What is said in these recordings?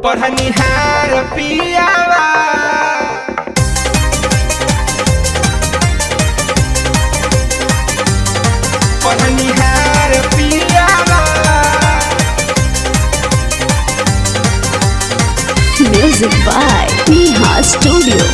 पढ़निहार पियावा पढ़निहार पियावा Music by Neha Studio.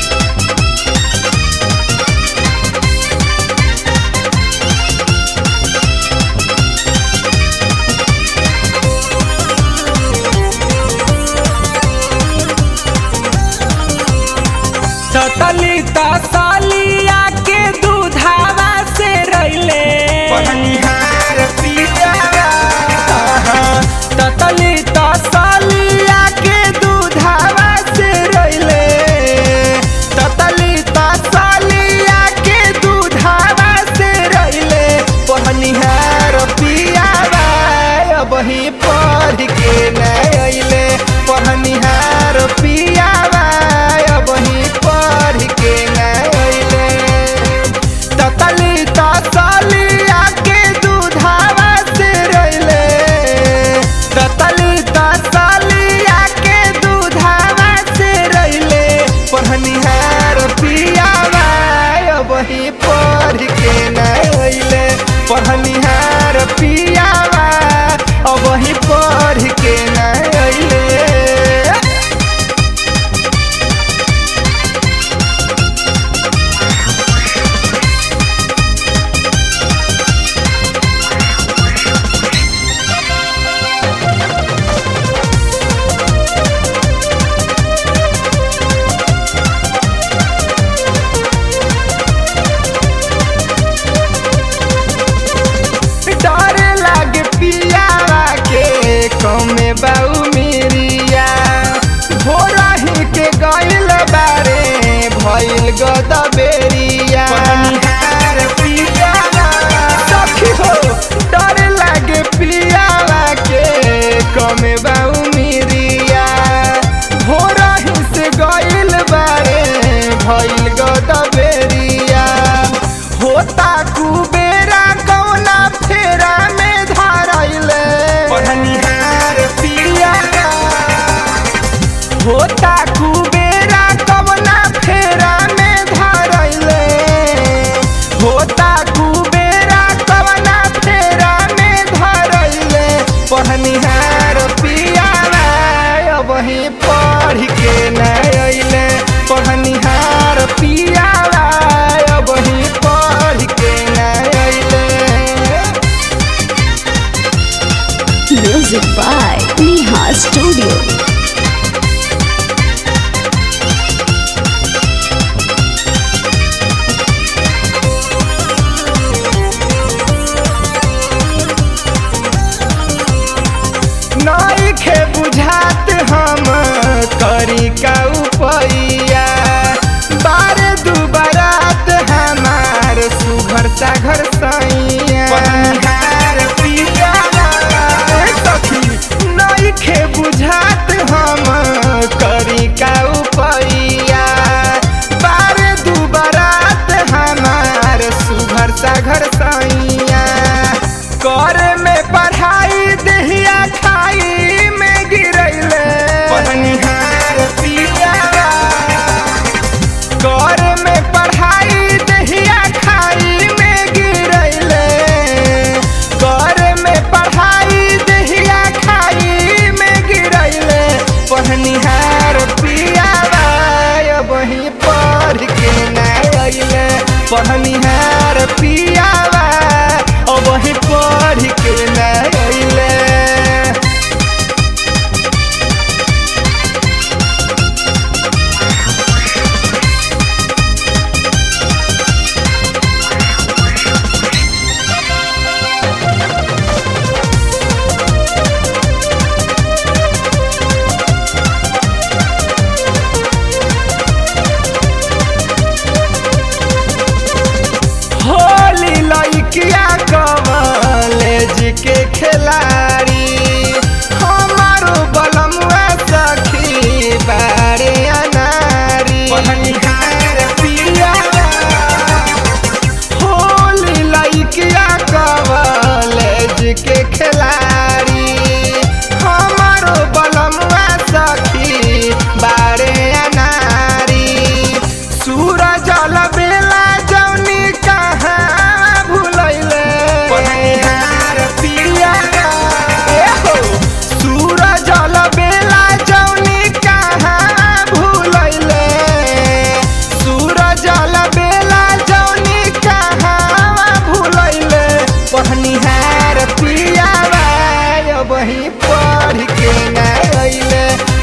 ततली तसलिया के दूधावा से रैले पढ़निहार पियावा ततली तसलिया के दूधावा से रैले ततली तसलिया के दूधावा से रैले पढ़निहार पियावा अब ही पढ़ के न अइले पढ़निहार पियावा अब ही पढ़ के न अइले ततली तसलिया के दूधावा से रैले ततली तसलिया के दूधावा से रैले पढ़निहार पियावा अब ही पढ़ के न अइले पढ़निहार पियावा अब ही पढ़ के न अइले डर लागे पियावा के कमे बाऊ मेरिया भोरा ही के गइल बारे भइल गद बेरिया सखी हो डर लागे पियावा के कमे बाऊ मेरिया भोरा ही से गइल बारे भइल गद बेरिया होता कुबेरा कौना फेरा में धारैले पढ़निहार पियावा होता कुबेरा कौना फेरा में धारैले होता कुबेरा कौना फेरा में धारैले पढ़निहार पियावा अब ही पढ़ के न अइले पढ़निहार पियावा अब ही पढ़ के न अइले Music by Neha Studio. नइखे बुझात हम करी का उपैया बारे दू बारात हमार सुघर सा घर सैया सखी नइखे बुझात हम करी का उपैया बारे दू बारात हमार सुघर सा घर सैया कर में पढ़ाई दहिया खाई में गिरैले पढ़निहार पियावा कर में पढ़ाई दहिया खाई में गिरैले कर में पढ़ाई दहिया खाई में गिरैले पढ़निहार पियावा अब ही पढ़ के न अइले पढ़निहार पियावा अब ही पढ़ के न अइले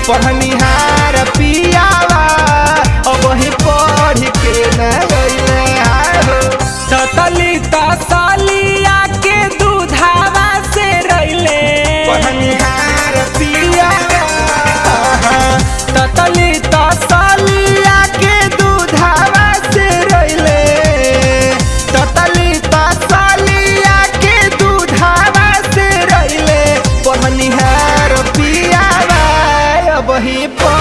पढ़निहार पियावा अब ही पढ़ के न गईले हाय हो ततली तसलिया के दूधावा से रैले पढ़निहार पियावा ततली तसलिया के दूधावा से रैले ततली तसलिया के दूधावा से रैले पढ़निहार पियावा अब ही